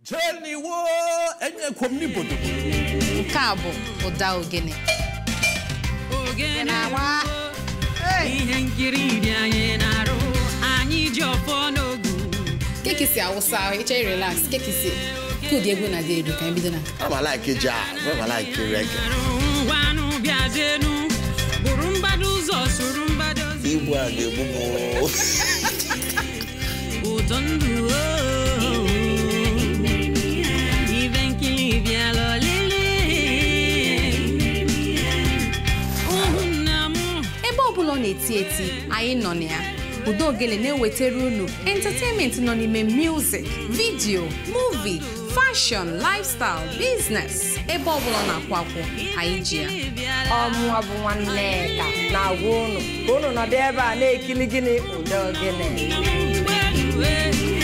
jeniwo enyekwom n'ibodo nke a bụ ụda ogene ogene na-agba ihe nkiri dị anyị na-arụ anyị ji ọfọ n'ogu kekisi awụsa ahụ ịchọ relax kekisi kụdị egwu na dị elu ka anyị bido na ama like jazz ama like reggae arụ ngwanụ bịazienu bụrụ mgbado ụzọ soro mgbado ụzọ igbu a ga-egbu m ụtọ ndụ oo. ibe nkiri bịala ọlịlị ụmụnna m ebe ọbụla ọ na-eti eti anyị nọ na ya ụda ogene na-ewetara unu entertainment nọ n'ime music video movie fashion lifestyle business ebe ọbụla ọ na-akwụ akwụ anyị ji ya ọmụwa bụ nwanne ka na-agwa unu ka unu nọdụ ebe a na-ekili gịnị ụda ogene mgbe